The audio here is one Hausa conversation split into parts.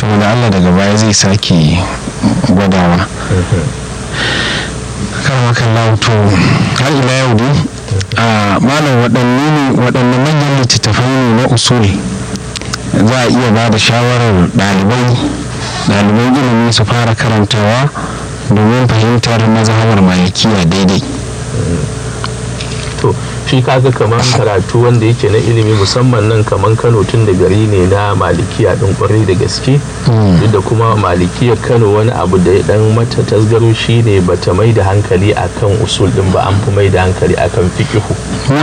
kuma da allah daga baya zai sake gwadawa karmakan to har ila yau dai a malam waɗanne ne waɗanne manyan littattafai ne na usul za a iya ba da shawarar ɗalibai ɗaliban ilimi su fara karantawa domin fahimtar mazhabar malikiya daidai to shi kaga kamar karatu wanda yake na ilimi musamman nan kamar kano tun da gari ne na malikiya din kwarai da gaske duk da kuma malikiyar kano wani abu da ya dan mata tasgaro shi ne bata mai da hankali akan usul din ba an fi mai da hankali akan fikihu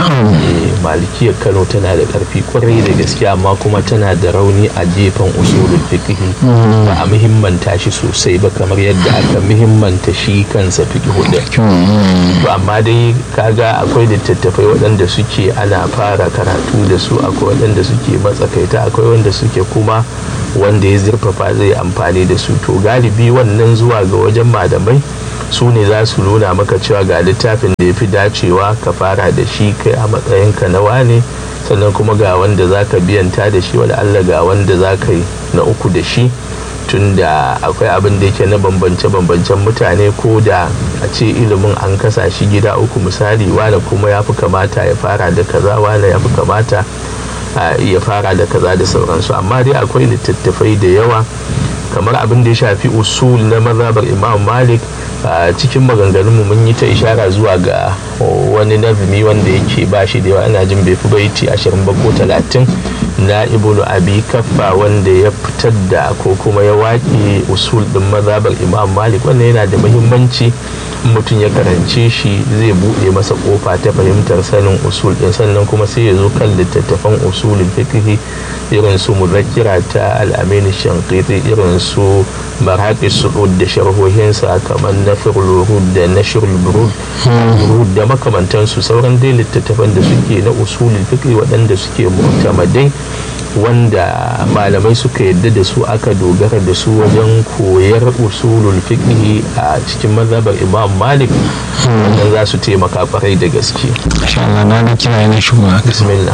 malikiyar kano tana da karfi kwarai da gaske amma kuma tana da rauni a gefen usulul fikihi ba a muhimmanta shi sosai ba kamar yadda aka muhimmanta shi kansa fikihu din to amma dai kaga akwai littattafai waɗanda suke ana fara karatu da su akwai waɗanda suke matsakaita akwai wanda suke kuma wanda ya zurfafa zai amfani da su to galibi wannan zuwa ga wajen malamai su ne za su nuna maka cewa ga littafin da ya fi dacewa ka fara da shi kai a matsayinka na wane sannan kuma ga wanda za ka biyanta da shi wanda allah ga wanda za ka yi na uku da shi tunda akwai abin da yake na bambance-bambancen mutane ko da a ce ilimin an kasa shi gida uku misali wane kuma ya fi kamata ya fara da kaza wane ya fi kamata ya fara da kaza da sauransu amma dai akwai littattafai da yawa kamar abin da ya shafi usul na mazhabar imam malik a cikin maganganunmu mun yi ta ishara zuwa ga wani nazumi wanda yake ba shi da yawa ana jin bai fi baiti ashirin ba ko talatin na ibnu abi kaffa wanda ya fitar da ko kuma ya waƙe usul din mazhabar imam malik wanda yana da muhimmanci mutum ya karance shi zai buɗe masa ƙofa ta fahimtar sanin usul din sannan kuma sai ya zo kan littattafan usulul fiqh irin su muzakkira ta al-amin shanqiti irin su maraqis su'ud da sharhohinsa kamar nafirul rud da nashrul burud da makamantansu sauran dai littattafan da suke na usulul fiqh waɗanda suke mu'tamadai wanda malamai suka yadda da su aka dogara da su wajen koyar usulul fiqh a cikin mazhabar imam malik wannan za su taimaka kwarai da gaske insha Allah na ga kira yana shigowa bismillah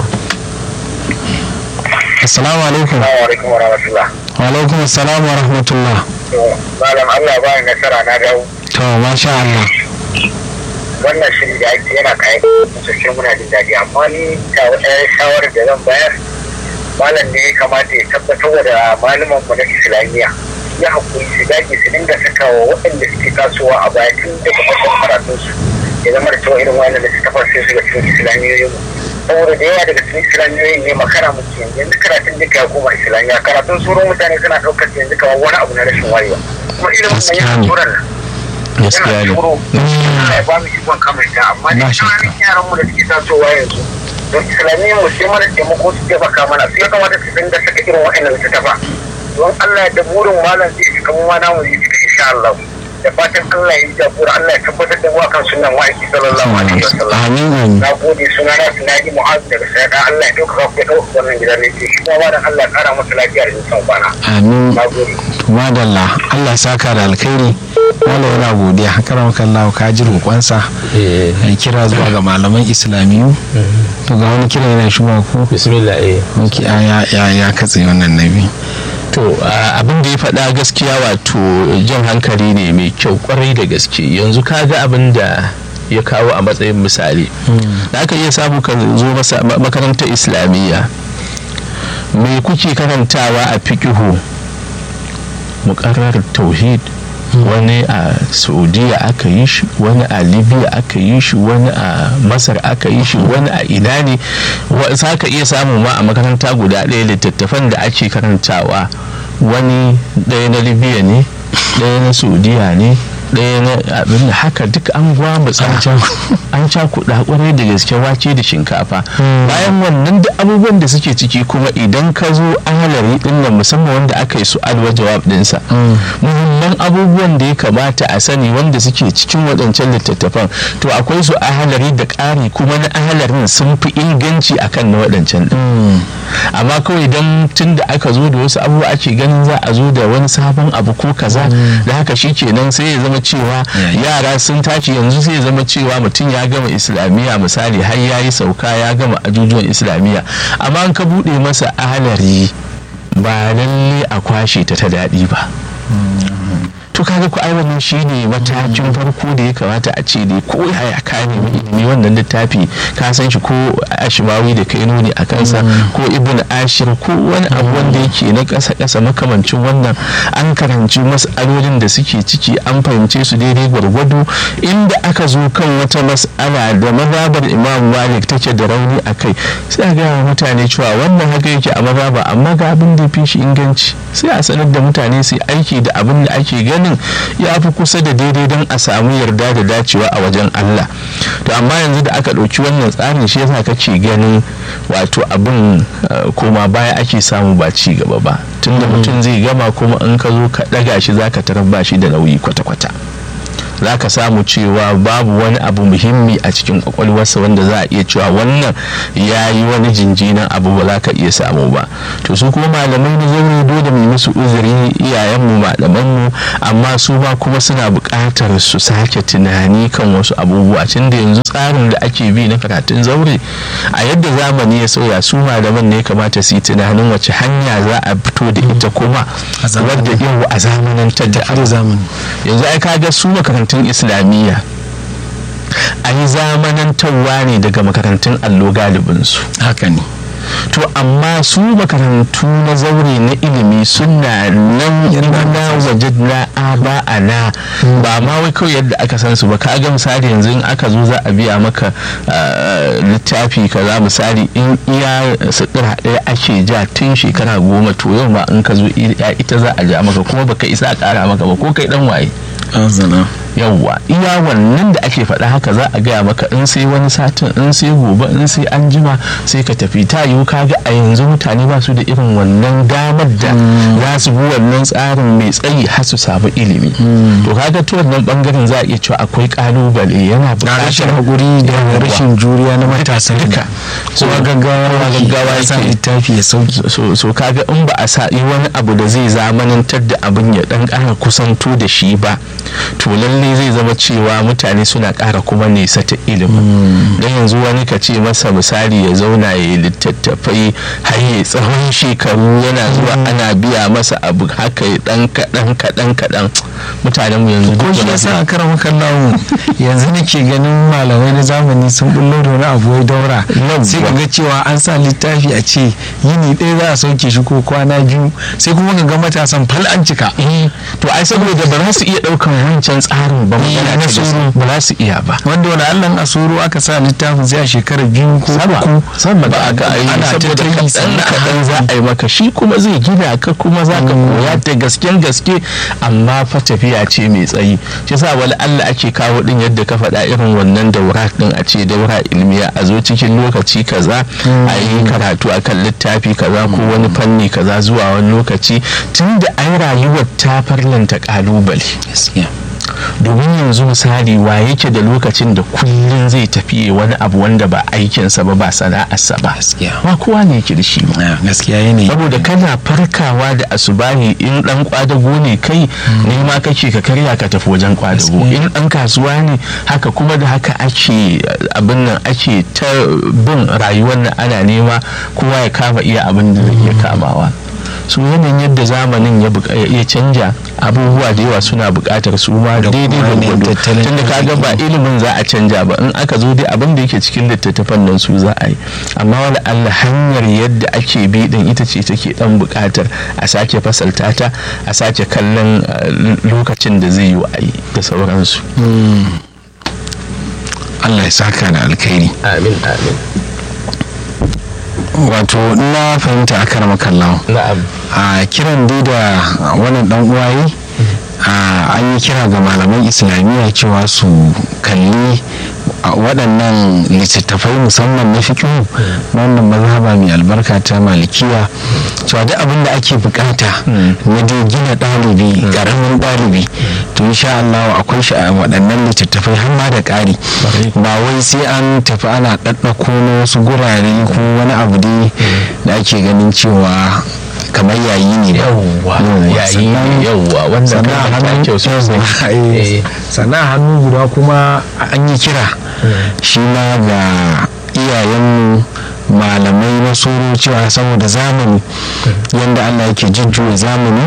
assalamu alaikum Assalamu alaikum wa rahmatullah. wa alaikum assalam wa rahmatullah To, Malam Allah ba ni nasara na dawo. to masha Allah Wannan shiri da ake yana kayan sosai muna jin daɗi amma ni ta wata shawarar da zan bayar malam ne ya kamata ya tabbatar da malaman mu na Islamiyya ya hakuri su dage su dinga saka wa waɗanda suke tasowa a baya tun daga farkon karatun su ya zama da cewa irin wannan da suka farce su ga cikin Islamiyoyin mu saboda da yawa daga cikin Islamiyoyin ne makara muke yanzu yanzu karatun duka ya koma Islamiyya karatun sauran mutane suna ɗaukar yanzu kamar wani abu na rashin wayewa kuma ilimin nan yana turan nan gaskiya ne turo ya ba mu ikon kamanta amma da ƙananan yaran mu da suke tasowa yanzu don islamiyyar mu sai mana taimako su taimaka mana su ya kamata su dinga saka irin wa'annan littattafa don Allah da burin malam zai cika mu ma namu zai cika insha Allah da fatan Allah ya jagora Allah ya tabbatar da mu akan sunan wa'aiki sallallahu alaihi wasallam amin amin na gode suna na Sinadi Mu'azz daga Sayada Allah ya dauka ku ya dauka wannan gidan rediyo shi kuma malam Allah ya kara masa lafiya da nisan kwana amin na gode to madalla Allah saka da alkhairi wala yana godiya karam kallahu ka ji roƙonsa ya kira zuwa ga malaman islamiyu to ga wani kira yana shigowa ko bismillah eh ok ya ya ya katse wannan nabi to abin da ya faɗa gaskiya wato jan hankali ne mai kyau kwarai da gaske yanzu ka ga abin da ya kawo a matsayin misali da aka iya samu ka zo masa- ma- makarantar islamiyya me kuke karantawa a fikihu muƙarrar tauhid wani a saudiya aka yi shi wani a libya aka yi shi wani a masar aka yi shi wani a ina ne wa- za ka iya samu ma a makaranta guda ɗaya littattafan da ake karantawa wani ɗaya na libya ne ɗaya na saudiya ne ɗaya na abin da haka duk an gwamutsa an cakuɗa kwarai da gaske wake da shinkafa bayan wannan da abubuwan da suke ciki kuma idan ka zo ahalari ɗin nan musamman wanda aka yi su'al wa jawab ɗinsa muhimman abubuwan da ya kamata a sani wanda suke cikin waɗancan littattafan to akwai su ahalari da ƙari kuma na ahalarin sun fi inganci akan na waɗancan ɗin amma kawai don tun da aka zo da wasu abubuwa ake ganin za a zo da wani sabon abu ko kaza da haka shi kenan sai ya zama cewa yara sun tashi yanzu sai ya zama cewa mutum ya gama islamiyya misali har ya yi sauka ya gama ajujuwan islamiyya amma an ka buɗe masa ahalari ba lalle a kwashe ta ta daɗi ba to kaga ku ai wannan shine matakin farko da ya kamata a ce dai ko yaya ka nemi ilimi wannan littafi ka san shi ko ashimawi da kai nuni a kansa ko ibn ashir ko wani abu wanda yake na ƙasa ƙasa makamancin wannan an karanci mas'alolin da suke ciki an fahimce su daidai gwargwado inda aka zo kan wata mas'ala da mazhabar imam malik take da rauni a kai sai a gaya wa mutane cewa wannan haka yake a mazhaba amma ga abin da fi shi inganci sai a sanar da mutane su aiki da abin da ake ganin ya fi kusa da daidai don a samu yarda da dacewa a wajen Allah to amma yanzu da aka ɗauki wannan tsarin shi yasa kake ganin wato abin koma baya ake samu ba ci gaba ba tunda mutum zai gama kuma in ka zo ka ɗaga shi zaka tarar ba shi da nauyi kwata-kwata za ka samu cewa babu wani abu muhimmi a cikin kwakwalwarsa wanda za a iya cewa wannan ya yi wani jinjinan abu ba za ka iya samu ba to su kuma malamai na zaure dole mu musu uzuri iyayenmu malamanmu amma su ma kuma suna buƙatar su sake tunani kan wasu abubuwa tun da yanzu tsarin da ake bi na karatun zaure a yadda zamani ya sauya su malaman ne kamata su yi tunanin wace hanya za a fito da ita kuma wadda yau a zamanantar da zamani yanzu ai kaga su makarantun islamiyya an zamanantarwa ne daga makarantun allo galibinsu haka ne to amma su makarantu na zaure na ilimi suna nan na waje na aba a na ba ma wai kawai yadda aka san su ba ka ga misali yanzu in aka zo za a biya maka littafi kaza misali in iya sutura ɗaya ake ja tun shekara goma to yau ma in ka zo ita za a ja maka kuma baka isa a ƙara maka ba ko kai dan waye yawwa iya wannan da ake faɗa haka za a gaya maka in sai wani satin in sai gobe in sai an jima sai ka tafi ta yiwu kaga a yanzu mutane ba su da irin wannan damar da za su bi wannan tsarin mai tsayi har su samu ilimi to kaga ta wannan bangaren za a iya cewa akwai kalubale yana rashin buƙatar hakuri da rashin juriya na matasa duka so gaggawa gaggawa ya sa yake. littafi ya sauki so, so kaga in ba a sa yi wani abu da zai zamanantar da abin ya dan ƙara kusanto da shi ba to lalle zai zama cewa mutane suna ƙara kuma nesa ta ilimin don yanzu wani ka ce masa misali ya zauna ya yi littattafai har ya tsawon shekaru yana zuwa ana biya masa abu haka ya dan kaɗan kaɗan kaɗan mutanen mu yanzu ko duk shi da yasa a karan kallawo yanzu nake ganin malamai na zamani sun bullo da wani abu wai daura Yawwa. sai ka ga cewa an sa littafi a ce yini ɗaya za a sauke shi ko kwana biyu sai kuma ka ga matasan fal an cika Eh, to ai saboda ba za su iya ɗaukan wancan tsarin ba Eh, magana na ta tsoro. gaskiya. ba za su iya ba wanda wani allan a soro aka sa littafin sai a shekara biyu ko sama uku sama ba da aka yi ana ta saboda ta yi kaɗan sannan kaɗan za a yi maka shi kuma zai gina ka kuma za ka koya da gasken gaske amma fa tafiya ce mai tsayi shi sa wani Allah ake kawo din yadda ka faɗa irin wannan daura din a ce daura ilmiya a zo cikin lokaci kaza a yi karatu akan littafi kaza ko wani fanni kaza zuwa wani lokaci tunda ai rayuwar ta farlanta kalubale gaskiya domin yanzu misali wa yake da lokacin da kullum zai tafi wani abu wanda ba aikinsa ba ba sana'arsa ba gaskiya ba kowa ne yake da shi ba Ah, gaskiya yanayi saboda kana farkawa da asubahi in dan kwadago ne kai ne ma kake ka karya ka tafi wajen kwadago Gaskiya. in dan kasuwa ne haka kuma da haka ake eh, abin nan ake ta bin rayuwar nan ana nema kowa ya kama iya abin da zai iya kamawa su yanayin yadda zamanin ya buƙa- ya canja abubuwa da yawa suna buƙatar su ma Da daidai kuma yanayin gwargwado tattalin tunda kaga ba arziki. ilimin za a canja ba in aka zo dai abin da yake cikin littattafan nan su za a yi amma wani allah hanyar yadda ake bi din ita ce take dan buƙatar a sake fasalta ta a sake kallon eh, lokacin da zai yi wa a yi da sauransu Allah ya saka da alkhairi amin amin wato na fahimta a karama kallawa na'am a kiran dai da wannan dan uwaye a an yi kira ga malaman islamiyya cewa su kalli a waɗannan littattafai musamman na fikihu na wannan mazhaba mai albarka ta malikiya cewa duk abin da ake bukata na dai gina ɗalibi ƙaramin ɗalibi to insha Allah akwai shi a waɗannan littattafai har ma da ƙari ba wai sai an tafi ana ɗaɗɗako na wasu gurare ko wani abu dai da ake ganin cewa kamar yayi ne ba yawwa yayi sannan- yawwa wannan sannan a kalmar ta hannun kyau sosai Eh, sannan a hannu guda kuma an yi kira shi ma ga iyayenmu malamai na soro cewa saboda zamani yadda allah yake jujjuya zamani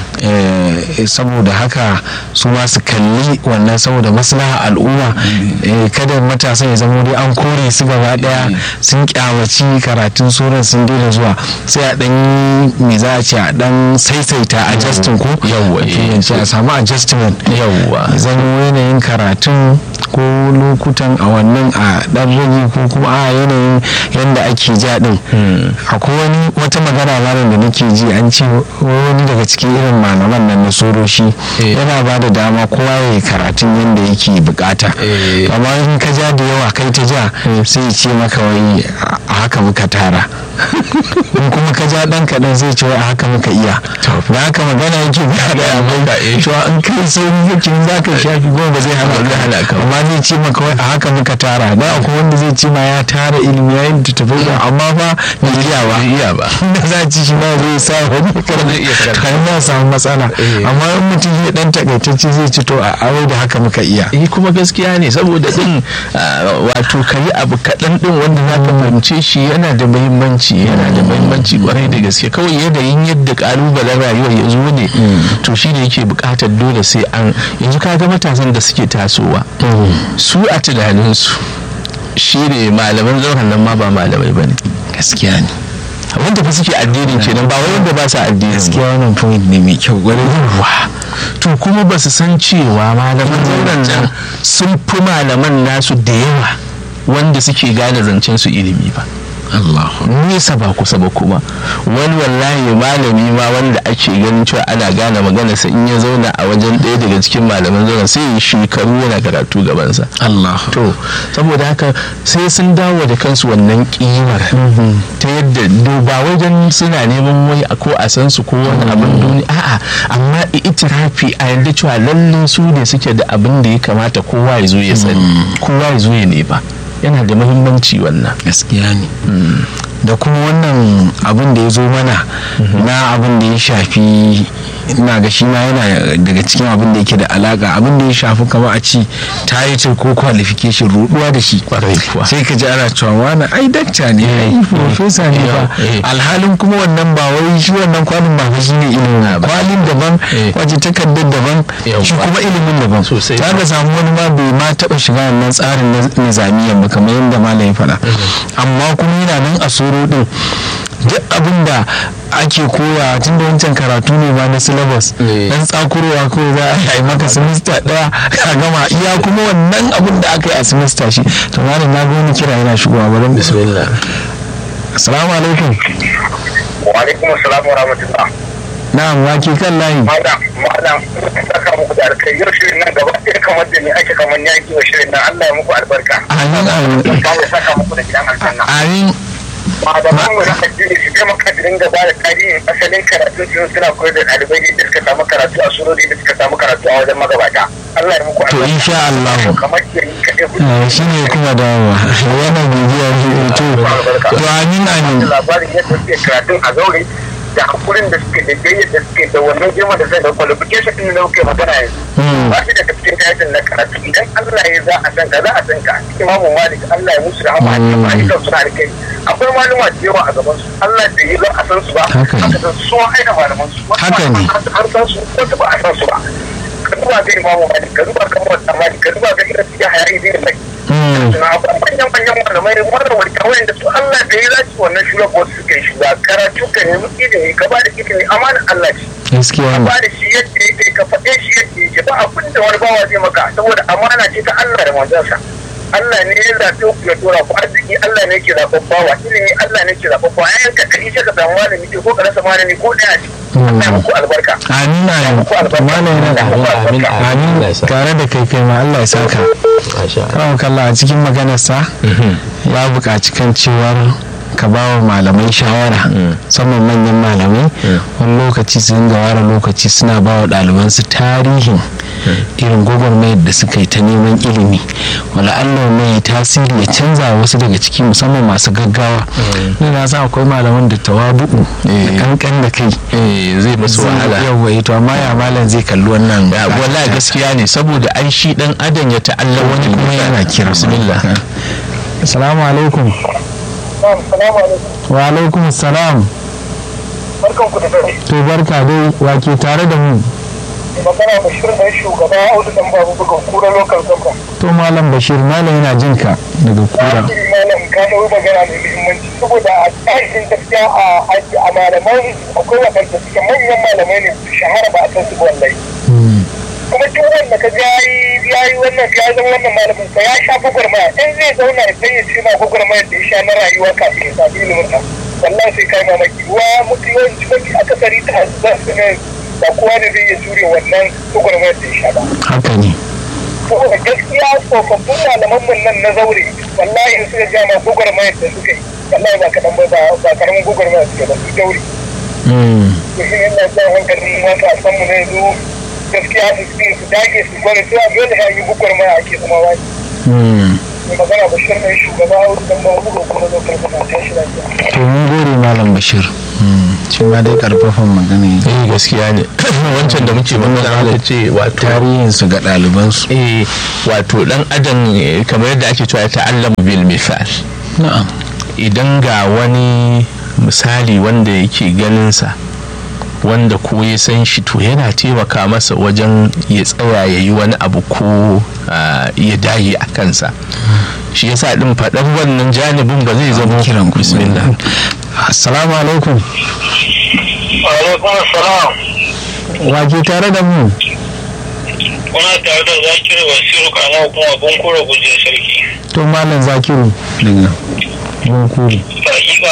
eh, saboda haka su ma su kalli wannan saboda maslaha al'umma eh, kada matasan ya zama dai an kore su gaba daya sun kyamaci karatun suran sun daina zuwa sai a dan yi me za a ce a dan saisaita adjusting ko Yawwa, eh, turanci a samu adjustment yawwa zan yanayin karatun ko lokutan a wannan a dan rage ko kuma a yanayin yadda ake ja din akwai wani wata magana malam da nake ji an ce wani daga cikin irin malaman nan na soroshi Eh. yana ba da dama kowa ya yi karatun yadda yake bukata Eh. amma in ka ja da yawa kai ta ja sai ya ce maka wai a haka muka tara in kuma ka ja dan kaɗan zai ce wai a haka muka iya da haka magana yake ba da maka, eh. cewa in kai sai yake za ka shafi goma ba zai hana zai hana ka ka amma zai ce maka wai a haka muka tara da akwai wanda zai ce ma ya tara ilimi ya yi tafi da amma fa bai iya ba bai iya ba da za a ci shi ma zai sa wani zai iya karanta. kan ya samu matsala Eh. amma in mutum ya dan takaitacce zai ci to a aure da haka muka iya eh kuma gaskiya ne saboda din ah, wato ka yi abu kaɗan din wanda za ka fahimce shi yana da muhimmanci yana da muhimmanci kwarai da gaske kawai yanayin yadda kalubalen rayuwar ya zo ne to shi ne yake buƙatar dole sai an yanzu ka ga matasan da suke tasowa su a tunaninsu shi ne malaman zauren nan ma ba malamai ba ne gaskiya ne wanda fa suke addinin kenan ba wai wanda ba sa addinin ba. gaskiya wannan point ne mai kyau gwarai yawa to kuma ba su san cewa malaman zauren nan sun fi malaman nasu da yawa wanda suke gane zancen su ilimi ba Allah nesa ba kusa ba kuma wani wallahi malami ma wanda ake ganin cewa ana gane maganarsa in ya zauna a wajen ɗaya daga cikin malaman zauren sai ya shekaru yana karatu gabansa Allah to saboda haka sai sun dawo da kansu wannan kimar ta yadda do- ba wajen suna neman wai a ko a san su ko wani abin duniya a'a amma itirafi a yadda cewa lalle su ne suke da abin da ya kamata kowa ya zo ya sani kowa ya zo ya nema yana da muhimmanci wannan gaskiya ne da kuma wannan abin da ya zo mana na abin da ya shafi ina ga shi ma yana daga cikin abin da yake da alaka abin da ya shafi kamar a ci title ko qualification ruduwa da shi Kwarai kuwa. sai ka ji ana cewa wani ai dakta ne ai professor ne ba eh. alhalin kuma wannan ba wai shi wannan kwalin ba fa shine ilimin Ah, ba. kwalin daban Eh. wace takardar daban Yawwa. shi kuma ilimin daban Sosai. ta ga samu wani ma bai ma taba shiga wannan tsarin na nizamiyan ba kamar yadda malam ya faɗa amma kuma yana nan a soro din duk abin da ake koya tun da wancan karatu ne ba na syllabus Eh. dan tsakurowa ko za a yi maka semester daya ka gama iya kuma wannan abin da aka yi a semester shi to malam na ga wani kira yana shigowa bari mu bismillah assalamu alaikum wa alaikum assalam wa rahmatullah na'am wake kan layi malam malam saka muku da alkai yau shirin nan gaba ɗaya kamar da ni ake kamar ni ake wa shirin nan Allah ya muku albarka amin amin Allah ya saka muku da gidan aljanna amin malaman mu na addini su taimaka da dinga ba da tarihin asalin karatu su suna koyar da ɗalibai da suka samu karatu a surori da suka samu karatu a wajen magabata Allah ya muku to insha Allah kamar ke yi kaɗai ku Eh, shi ne kuma dawowa yana bibiya shi to to amin amin da labarin yadda suke karatun a zaure da hakurin da suke da jayyar da suke da wannan girma da zai da qualification din da muke magana yanzu Hmm. ba shi daga cikin kayan na karatu idan Allah ya za a san ka za a san ka imamu malik Allah ya musu rahama a cikin ayyukan suna da kai akwai maluma da yawa a gaban su Allah da yi za a san su ba Haka ne. aka san su an aina malaman su wasu Haka ne. malaman an san su wasu ba a san su ba ka duba ga imamu malik ka duba ga mawata malik ka duba ga irin su ya hayari zai mai Hmm. suna akwai manyan manyan malamai wannan wani kawai da su Allah da ya zaci wannan shugaban su kai shiga karatu ka nemi ilimi ka ba da ilimi amanar Allah ce gaskiya ka ne ba da shi yadda yake ka faɗe shi yadda yake ba abin da wani bawa zai maka saboda amana ce ta Allah da manzansa Allah ne ya zaɓe ku ya tura ku arziki Allah ne ke zaɓen bawa ilimi Allah ne ke zaɓen bawa yayin ka kari sai ka samu malami ko ka rasa malami ko ɗaya ce Allah ya muku albarka amin amin malam yana da amin amin amin Allah ya sa tare da kai kai ma Allah ya saka masha Allah kawo kalla a cikin maganarsa ya buƙaci kan cewar ka ba wa malamai shawara musamman manyan malamai wani lokaci su dinga ware lokaci suna ba wa ɗalibansu tarihin irin gwagwarmayar da suka yi ta neman ilimi wala Allah mai tasiri ya canza wasu daga ciki musamman masu gaggawa ni na san akwai malaman da tawabu'u da kankan da kai eh zai musu wahala yawa to amma ya malam zai kalli wannan Ya, wallahi gaskiya ne saboda ai shi dan adam ya ta'alla wani kuma yana kira bismillah assalamu alaikum Na'am, salamu alaikum. wa alaikum salam Barkan ku da dare. to barka dai wake tare da mu Mai magana Bashir dan shugaba Audu dan babu bugan kura local government. to malam bashir malam yana jin ka daga kura Zahiri malam ka ɗau magana mai muhimmanci saboda a tsarin gaskiya a a malaman akwai waɗanda suke manyan malamai ne su shahara ba a san su ba wallahi. Mm, kuma duk wanda ka ya yi ya yi wannan ya zama wannan malamin sa ya sha gwagwarmaya in zai zauna ya sai ya ce ma gwagwarmaya da ya sha na rayuwa kafin ya sami ilimin sa wallahi sai kai mamaki wa mutu yawanci mafi akasari ta za su ne ba kowa da zai iya jure wannan gwagwarmaya da ya sha ba haka ne saboda gaskiya tsofaffin malaman mun nan na zaure wallahi in suka ja ma gwagwarmaya da suka yi wallahi ba kaɗan ba ba- ba karamin gwagwarmaya suke ba su daure Mm, to shi ne ina jan hankalin mata a sanmu na yanzu gaskiya su su su dage su gwada cewa dole ya yi bukwar maya ake zama wani mm. mai magana bashir mai shugaba a wurin ba buga kuma zo karfafa ta shi lafiya to mun gode malam bashir Mm, shi ma dai karfafan magana ne eh gaskiya ne wancan da muke magana aka ce wato tarihinsu ga ɗalibansu eh wato dan adam eh, kamar yadda ake cewa ya ta'allamu bil misal na'am idan ga wani misali wanda yake ganinsa wanda ko ya san shi to yana taimaka masa wajen ya tsaya ya yi wani abu ko ah, ya dage a kansa shi yasa din faɗar wannan janibin ba zai zama kiran ku bismillah assalamu alaikum alaikum assalam wake tare da mu kuna tare da zakir wasiru kana kuma abun kura guje sarki to malam zakiru daga bunkuru hakika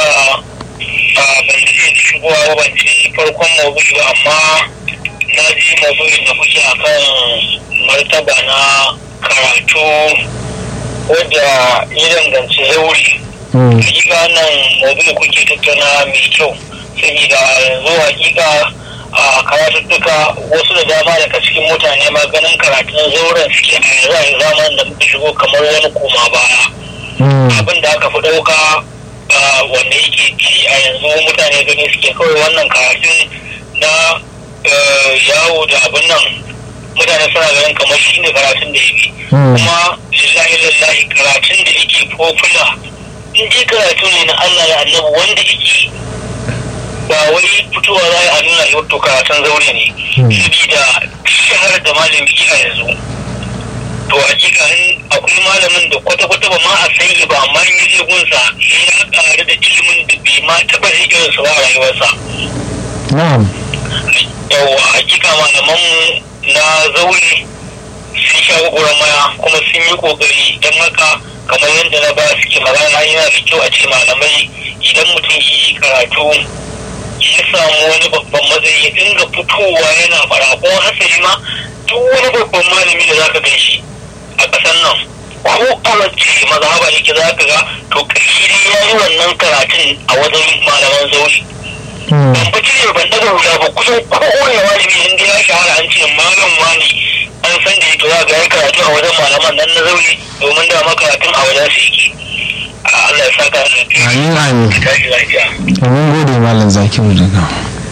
a ban ce shigowa ba ban ci farkon maudu'i ba amma na ji maudu'in da kuke akan martaba na karatu wadda ya danganci zauri Mm, hakika wannan maudu'i kuke tattauna mai kyau saboda yanzu hakika a karatuttuka wasu da dama daga cikin mutane ma ganin karatun zauren suke a yanzu a zamanin da muka shigo kamar wani koma baya mm, abin da aka fi ɗauka ah, wanda yake ci a yanzu mutane gani suke kawai wannan karatun na eh, yawo da abin nan mutane suna ganin kamar shi ne karatun da yake mm. kuma lillahi lillahi karatun da yake popular in dai karatu ne na Allah da annabi wanda yake ba wai fitowa za a nuna shi wato karatun zaure ne sabida shahar da malami a yanzu to hakika in akwai malamin da kwata-kwata ba ma a san shi ba amma in yi gunsa ya ƙaru da ilimin da bai ma taɓa irinsa ba a rayuwarsa na'am yawa hakika malamanmu na zaure sun sha maya kuma sun yi kokari don haka kamar yadda na ba suke magana yana da kyau a ce malamai idan mutum yi karatu ya samu wani babban matsayi ya dinga fitowa yana fara ko hasali ma duk wani babban malami da zaka gan shi a ƙasar nan ko a wacce mazhaba yake zaka ga to ƙarshe dai ya yi wannan karatun a wajen malaman zaure Mm, ban fi cire ban daga hula ba kusan kowane malami in dai ya shahara an ce malam wani an san da ito za ga ya karatu a wajen malaman nan na zaune domin da makaratun a wajen su yake A Allah ya saka da amin amin tashi lafiya to mun gode malam zakiru daga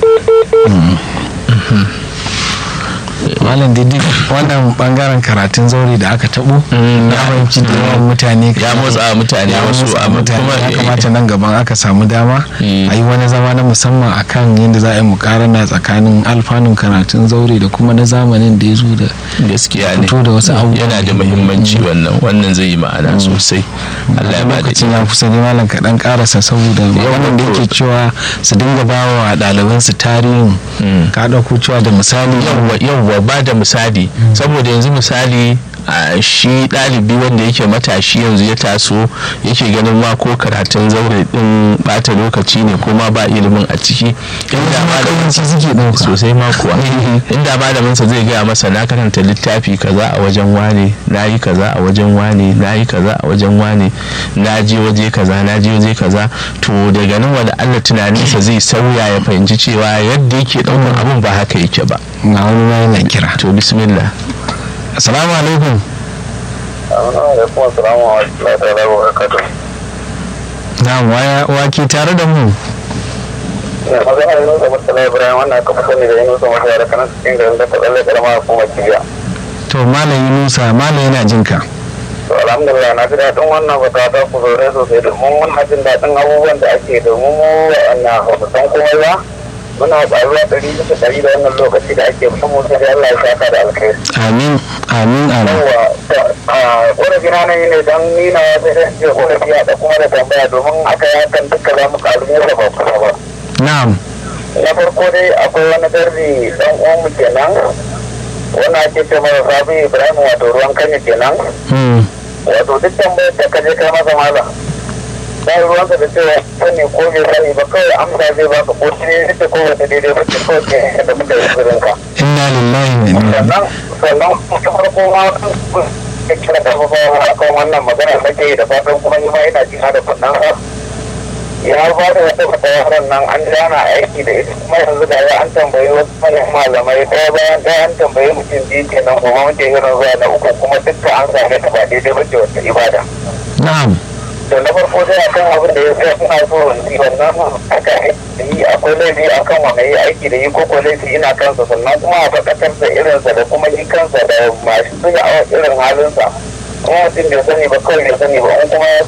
Mm. malam didi wannan bangaren karatun zaure da aka tabo Mm, na fahimci da yawan mutane ya motsa mutane ya wasu motsa abu mutane kuma ya kamata nan gaban aka samu dama Mm. a yi wani zama na musamman akan yadda za a yi mukarana tsakanin alfanun karatun zaure da kuma na zamanin da ya zo da gaskiya ne fito da wasu abubuwa yana da muhimmanci wannan wannan zai yi ma'ana sosai Allah ya ba da lokacin ya kusa ne malam kaɗan karasa saboda wannan da yake cewa su dinga ba wa ɗalibansu tarihin Mm. ka ɗauko cewa da misali yawwa yawwa ba da misali saboda yanzu misali a shi ɗalibi wanda yake matashi yanzu ya taso yake ganin ma ko karatun zaure din bata lokaci ne ko ma ba ilimin a ciki inda malamin ƙauyenci suke ɗauka sosai ma kuwa inda malamin sa zai gaya masa na karanta littafi kaza a wajen wane na yi kaza a wajen wane na yi kaza a wajen wane na je waje kaza na je waje kaza to daga nan wani Allah tunaninsa zai sauya ya fahimci cewa yadda yake ɗaukar abun ba haka yake ba ga wani ma yana kira to bismillah assalamu alaikum alaikum assalamu wa rahmatullahi wa barakatuh na waya wake tare da mu ina magana da Yunusa Murtala Ibrahim wannan aka fi sani da Yunusa Murtala da kanan cikin garin da tsalle karama kuma kibiya to malam yunusa malam yana jin ka to alhamdulillah na ji daɗin wannan bata ta ku zaure sosai domin muna jin daɗin abubuwan da ake domin mu wa'annan hausasan komai ba muna ƙaruwa ɗari bisa ɗari da wannan lokaci da ake mu sai Allah ya saka da alkhairi amin amin amin yawa ƙorafi na nan ne don ni na sai da ce ƙorafi a da kuma da tambaya domin aka yi hakan duka za mu ƙaru ne da ba kusa ba na'am na farko dai akwai wani garbi ɗan uwanmu kenan wanda ake ce masa sabi ibrahim wato ruwan kanya kenan Hmm. wato duk tambayar da ka je kai masa maza ba ruwansa da cewa sani ko bai sani ba kawai amsa zai baka ko shi ne ta ko wata daidai ba ce kawai ke da muka yi tsirin ka inna lillahi wa inna ilaihi sannan sannan ta farko ma ya kira karfafawa a kan wannan magana da ke yi da fatan kuma ni ma ina jina da kunnan sa ya ba da wata wata yaran nan an jana aiki da ita kuma yanzu da ya an tambayi wasu manyan malamai ɗaya bayan ɗaya an tambayi mutum biyu kenan kuma muke irin zuwa na uku kuma dukkan an same ta ba daidai ba ce wata ibada na'am da na farko dai akan abin da ya sai suna so in wannan aka yi akwai laifi akan wanda yi aiki da yi ko ko laifi ina kansa sannan kuma a faɗakar da irinsa da kuma yi kansa da masu zuga a irin halinsa kuma mutum bai sani ba kawai bai sani ba in kuma ya